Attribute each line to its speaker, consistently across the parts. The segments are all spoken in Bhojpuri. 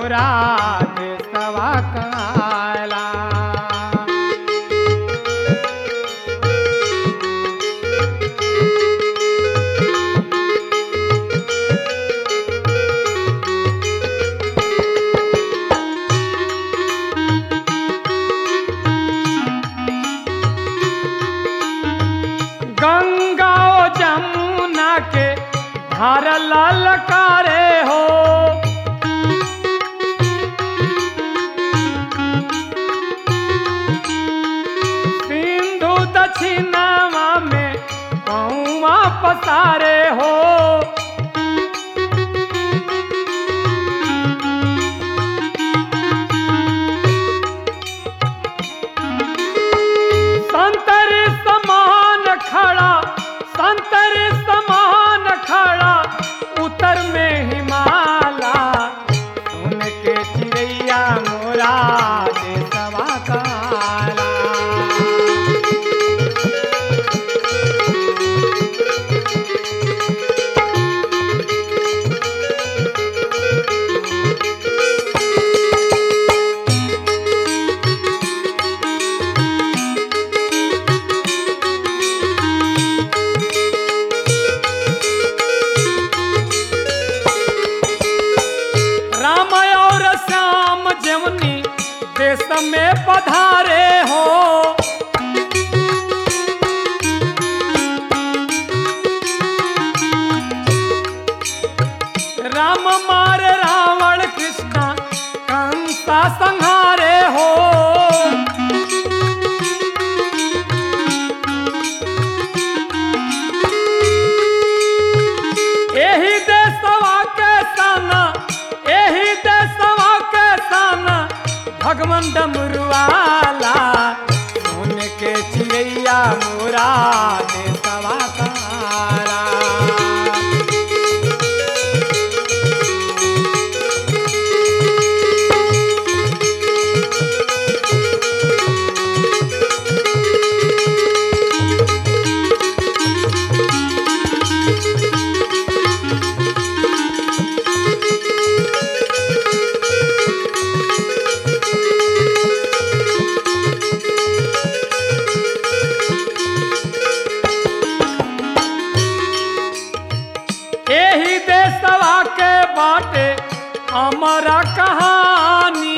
Speaker 1: मोरा देशवा काला गंगा ओ जमुना के धार ललकारे हो सिंधु दक्षिणावा में पौवा पसारे हो संतर समान खड़ा संतर समान खड़ा उत्तर में हिमाला सुन के चिड़ैया मोरा देशवा काला राम और श्याम जमुनी देश में पधारे हो राम मार रावण कृष्ण कंसा संहारे हो एही देशवा के साना एही देशवा के साना भगवान डमरुआला सुन के चिड़ैया मोरा देशवा काला एही देशवा के बाटे हमारा कहानी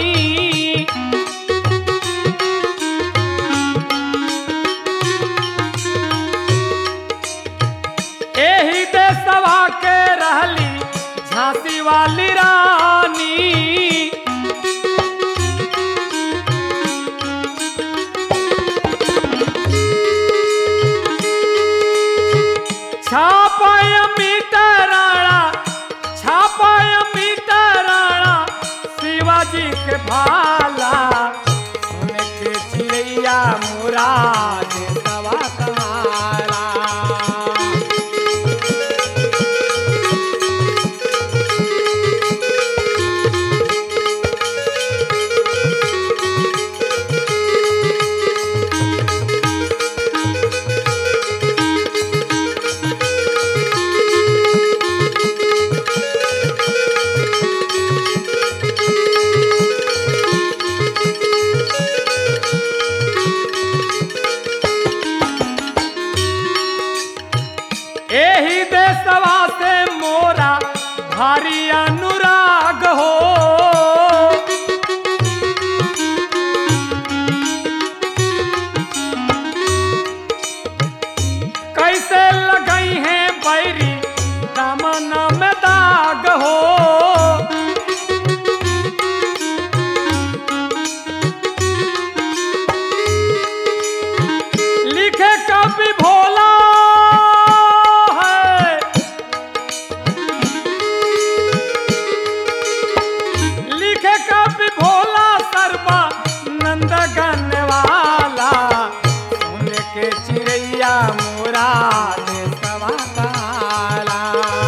Speaker 1: एही देशवा के रहली झांसी वाली रानी छापाय मीटराणा छापाय मीटराणा शिवाजी के भाला सुन के चिड़ैया मोरा देशवा काला एही देशवा से मोरा भारी अनुराग हो कैसे लगई है बैरी दामन में दाग हो लिखे कवि भोला है लिखे कवि भोला सर्वा नंद वाला सुन के चिड़ैया मोरा देशवा काला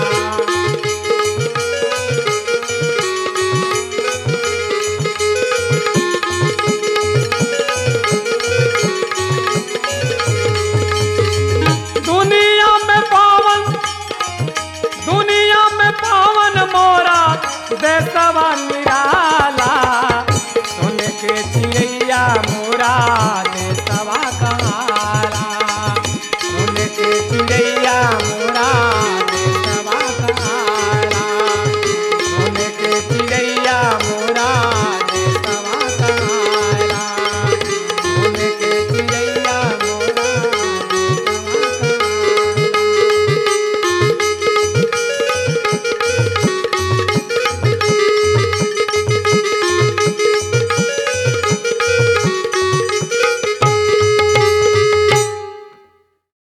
Speaker 1: दुनिया में पावन दुनिया में पावन मोरा देशवा निर